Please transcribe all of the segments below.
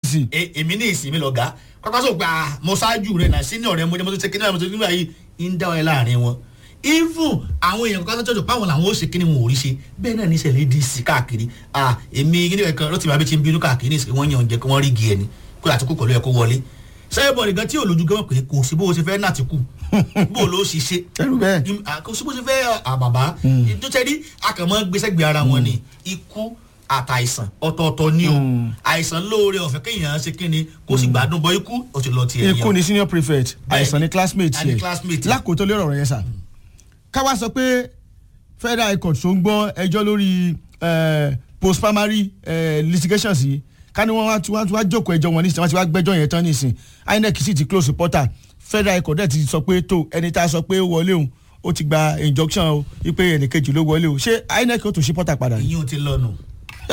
adc E- èmi ní ìsinmi lọ́gà pápá sọ pé ah mo ṣáájú rẹ̀ náà sínú ọ̀rẹ́ mo jẹ́ mo tó ṣe kíní àwọn tó nígbà yìí ń dá ọ láàrin wọn even àwọn èèyàn kan tó jọ páwọn làwọn ó ṣe kíní wọn ò rí ṣe bẹ́ẹ̀ náà níṣẹ̀lẹ̀ dc káàkiri ah èmi kíní kan lọ́tì bàbá ti ń bínú káàkiri ní wọ́n yàn jẹ́ kí wọ́n rí igi ẹni kó àtúkù pẹ̀lú ẹ̀ kó wọlé sẹ́yìnbọ̀ nìkan tí olójú gan pé kò sí bó o ṣe fẹ́ náà ti kù bó o ló ṣe ṣe ẹrú bẹ́ẹ̀ Im- ah, kò sí bó ṣe fẹ́ àbàbà tó ṣe rí akàmọ́ gbèsègbè ara wọn ni ikú àtàìsàn ọ̀tọ̀ọ̀tọ̀ ni o àìsàn lóore ọ̀fẹ́ kéèyàn ṣe kí ni kó sì gbádùn bọ́ ikú ó ti lọ tiẹ̀ ikú ni senior prefect Bẹ́ẹ̀ni. àìsàn ni classmate Àní yẹ classmate. lákòótọ́ lórí ọ̀rọ̀ yẹn sà káwá sọ pé federal high court tó ń gbọ́ ẹjọ́ lórí eh, post primary eh, litigations yìí ká ní wọ́n wá tí wọ́n wá jókòó ẹjọ́ wọn nísìnyí wọ́n ti wá gbẹ́jọ́ yẹn tán nísìnyí inec sì ti close reporter federal high court dẹ̀ ti sọ pé tó ẹni tá a sọ pé ó wọlé òun ó ti gba injunction o wípé ẹnìkejì ló wọlé o ṣé inec ó tún ṣe portal padà yìí. ìyín ò ti lọ nù.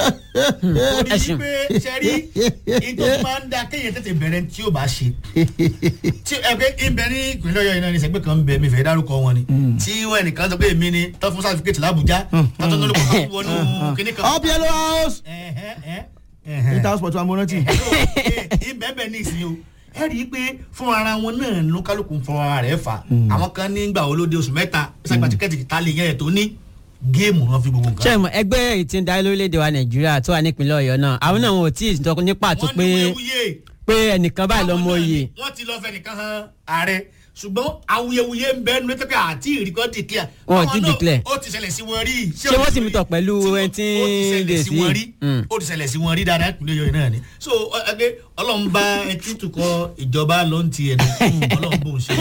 ó ní Ẹ̀sìn. pé sẹ́rí ìtò máa ń da kéèyàn tètè bẹ̀rẹ̀ tí ó bá ṣe. tí ẹ pé ìbẹ̀ ní ìpínlẹ̀ ọ̀yọ́ iná ní sẹ́gbẹ́ kan ń bẹ mi fẹ́ dárúkọ wọn ni. tí wọ́n ẹnìkan sọ pé èmi ni tọ́ fún sáfíkẹ́tì làbújá tọ́tọ́ tó ló kọ́ wọnú kíní kan. up yellow house Ẹ̀hẹ́, ẹ̀hẹ́, ẹ̀hẹ́ inter sport wa mo rántí. ìbẹ̀bẹ̀ ní ìsìn o ẹ rí i pé fún ara wọn náà ló kálukú ń fọwọ́ ara rẹ̀ fà àwọn kan nígbà olóde oṣù mẹ́ta ṣàgbà tíkẹ́ẹ̀tì ta lè yẹn ẹ̀ tó ní géèmù wọn fi gbogbo nǹkan. ṣé mo ẹgbẹ́ èyí tí ń darí lórílẹ̀‐èdè wa nàìjíríà tó wà nípínlẹ̀ ọ̀yọ́ náà àwọn náà wọn ò tí ì sọ ní pàtó wọ́n pé ní wúyewúye pé ẹnìkan báyìí lọ́mọ Àwọn náà oyè ni wọ́n ti lọ fẹ́ nìkan han ààrẹ ṣùgbọ́n awuyewuye ń bẹ́ẹ̀ nínú pé àti ìrìkọ́ declare. Wọn ò Àwọn tí náà, declare. ó ti ṣẹlẹ̀ sí wọn rí. Ṣé wọ́n sì mú tọ̀ pẹ̀lú Tí wọ́n- ẹni tí ó ti ṣẹlẹ̀ dé sí sí? wọn rí Mm. ó ti ṣẹlẹ̀ sí wọn rí dáadáa ìpínlẹ̀ yọ̀ọ́ náà ni. so ọ- ẹgbẹ́ ọlọ́run bá ẹtí tukọ̀ ìjọba ló ń ti ẹ̀ ní ọlọ́run bó ń ṣe.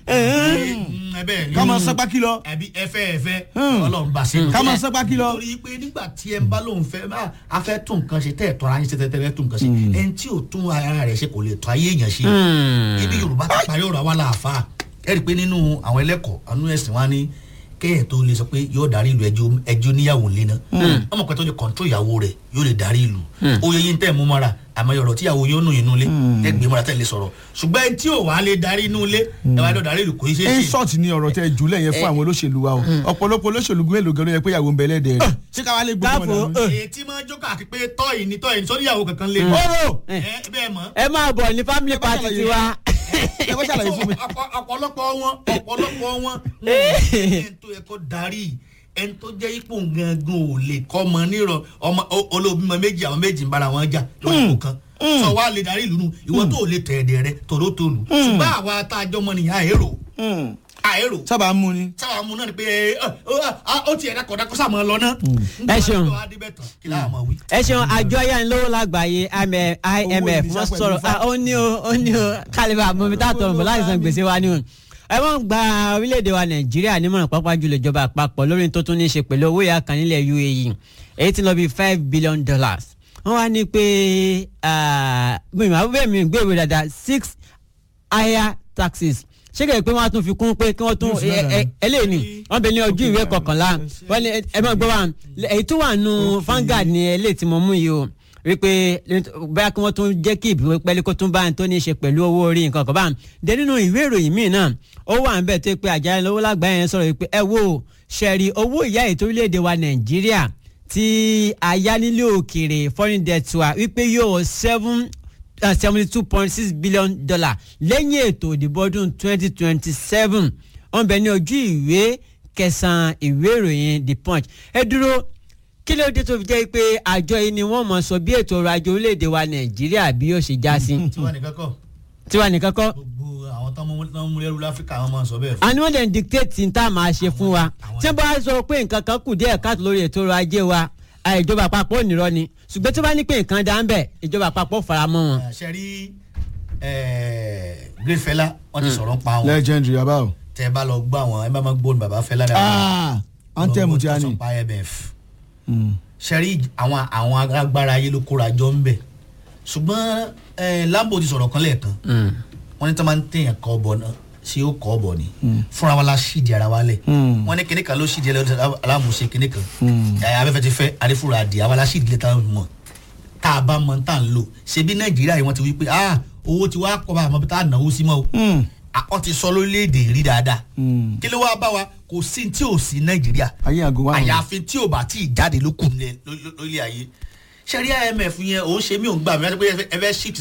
Mm, ẹ bẹ́ẹ̀ ni. ká máa sẹ́pá kí lọ. ẹbí ẹfẹ́ ẹfẹ́ Mm. ọlọ́run bá ṣe. ká máa sẹ́pá kí lọ. torí pé nígbà tí ẹ ń bá lóun fẹ́ bá a fẹ́ tún nǹkan ṣe tẹ́ ẹ̀ tọ́ra yín ṣe tẹ́tẹ́ fẹ́ tún nǹkan ṣe ẹni tí ò tún ara rẹ̀ ṣe kò lè tọ́ ayé èèyàn ṣe ibi yorùbá ti parí ọ̀rọ̀ àwa làáfà ẹ rí i pé nínú àwọn ẹlẹ́kọ̀ọ́ àánú ẹ̀sìn wa ní kéèyàn tó lè sọ pé yóò darí ìlú ẹjọ́ ẹjọ́ níyàwó ńlẹ̀ náà ọmọ pẹ̀tọ́ lè kọ̀ǹtró ìyàwó rẹ̀ yóò lè darí ìlú oyè yín tẹ̀ mú mọ́ra àmọ́ ọ̀rọ̀ tíyàwó yóò nù inú ilé ẹ gbé mọ́ra tẹ̀ lè sọ̀rọ̀ ṣùgbọ́n ẹni tí ò wá lè darí inú ilé ẹ wá lọ darí ìlú kò í ṣe é ṣe insult ni ọ̀rọ̀ tẹ jùlẹ̀ yẹn fún àwọn olóṣèlú wa o ọ̀pọ̀lọpọ̀ olóṣèlú mélòó gan ló yẹ pé ìyàwó ń bẹ lẹ́dẹ̀ẹ́ rẹ̀ ṣé káwá lè gbọ́ Káfọ́, ọmọdé àwọn. èyí tí máa ń jókòó àti pé tọ́yìn ní tọ́yìn sórí ìyàwó kankan lé ọ̀rọ̀ ẹ bẹ́ẹ̀ mọ́ ẹ máa bọ̀ ní family party ṣàlàyé. tiwa ẹ bá ṣàlàyé fún mi. Ọ̀pọ̀- ọ̀pọ̀lọpọ̀ wọn ọ̀pọ̀lọpọ̀ wọn wọn ò ní ẹni tó yẹ kó darí ẹni tó jẹ́ ipò gangan ò lè kọ́ ọmọ nírọ̀ ọmọ o- olóbímọ méjì àwọn méjì ń bára wọn jà lórí ipò kan sọ wá lè darí ìlú nu ìwọ tó lè tẹ̀ ẹ̀dẹ̀ rẹ tòrótòlù ṣùgbọ́n àwa tá a jọ mọ nìyà àérò àérò sábà ń mú ni. sábà mú náà ni pé ẹ, ẹ, ẹ, ó ti ẹ̀dá kọ̀dá kó sàmọ́ lọ náà. Ẹ ṣeun. nígbà tó wá débẹ̀ tán kí láwọn máa wí. ẹ ṣeun àjọ ayánilówó lágbàáyé IMF IMF ìníṣà wọ́n pẹ̀lú sọ̀rọ̀ ifá. ah, ó ní o ó ní o kálíbà mọ̀mí tá a tọrọ bọ̀ láì san gbèsè wa ni o ẹ wọ́n gba orílẹ̀-èdè wa nàìjíríà nímọ̀ràn pápá jùlọ ìjọba àpapọ̀ lórí tó tún ní í ṣe pẹ̀lú owó ìyá kan nílẹ̀ UAE èyí tí ń lọ bí five billion dollars wọ́n wá ní pé gbìyànjú àbúbẹ̀ mi gbèrò dáadáa six higher taxes ṣé kèrè pé wọ́n á tún fi kún pé kí wọ́n tún Yóò fi náà dànù. eléyìí ni wọ́n bẹ ní ojú ìwé kọkànlá wọ́n ní ẹ máa gbọ́ wa èyí tó wà nù Vanguard ni eléyìí tí mo mú yìí o wípé báyà kí wọ́n tún jẹ́ kí ìbí pẹ́lú kó tún bá ń tó ní í ṣe pẹ̀lú owó orí nǹkan kan bá ń dé nínú ìwé ìròyìn míì náà ó wà ń bẹ̀ tó pé àjálẹ̀ lówó lágbàáyé yẹn sọ̀rọ̀ wípé ẹ wo ṣẹ̀rí owó ìyá ètò orílẹ̀-èdè wa Nàìjíríà tí ayánilé òkèèrè foreign debt wa wípé yóò seven seventy two point six billion dollar lẹ́yìn ètò ìdìbò ọdún twenty twenty seven wọ́n bẹ ní ojú ìwé kẹsàn-án ìwé ìròyìn the punch ẹ dúró kí ló dé tó fi jẹ́ pé àjọ yìí ni wọ́n mọ̀ sọ bí ètò ọrọ̀ ajé orílẹ̀-èdè wa nàìjíríà bí yóò ṣe já sí tiwa nìkan kọ́ tiwa nìkan kọ́ gbogbo àwọn tó ń mú lẹ́rú láfíríkà wọn máa ń sọ bẹ́ẹ̀ fún. àní wọ́n lè ń dictate ní tá a máa ṣe fún wa tí wọ́n bá sọ pé nǹkan kan kù díẹ̀ káàtó lórí ètò ọrọ̀ ajé wa à, ìjọba àpapọ̀ ò nírọ́ ni ṣùgbọ́n tí wọ́n bá ní pé nǹkan dá ń bẹ̀ ìjọba àpapọ̀ fara mọ́ wọn. ṣe rí great fela wọn ti sọ̀rọ̀ ń pa wọn legendary abao. tẹ bá lọ gbọ́ àwọn ẹ bá máa gbóhùn bàbá fela ah anthem ti a sọ ni. pa imf ṣe rí àwọn àwọn agbára ayé ló kóra jọ ń bẹ̀ ṣùgbọ́n eh, lambo ti sọ̀rọ̀ kan lẹ́ẹ̀kan wọ́n ní tí wọ́n máa ń tẹ̀yàn kọ́ ọbọ̀ náà ṣé ó kọ́ ọbọ̀ ni fúnra wa la ṣídìí ara wa lẹ̀ Mm. wọ́n ní kíní kan ló ṣídìí ẹlẹ́dọ̀ alámùsẹ̀ kíní kan ẹ̀ abẹ́fẹ́ ti fẹ́ adéfúra adìẹ àwa la ṣídìí lẹ́tà mọ̀ tá a bá mọ̀ tá a ń lò ṣebí nàìjíríà yìí wọ́n ti wí pé ah owó ti wá kọ́ bá àmọ́ bí tá a náwó sí mọ́ o àwọn ti sọ lórílẹ̀‐èdè rí dáadáa kí ló wá bá wa kò sí tí ò sí nàìjíríà ayé àgọ́ wa. àyàfi tí ò bá tí ì jáde ló kù nílẹ̀ lórí ayé ṣẹ́rí imf yẹn òun ṣe mí òun gbà mí wọ́n ti pé ẹ fẹ́ shift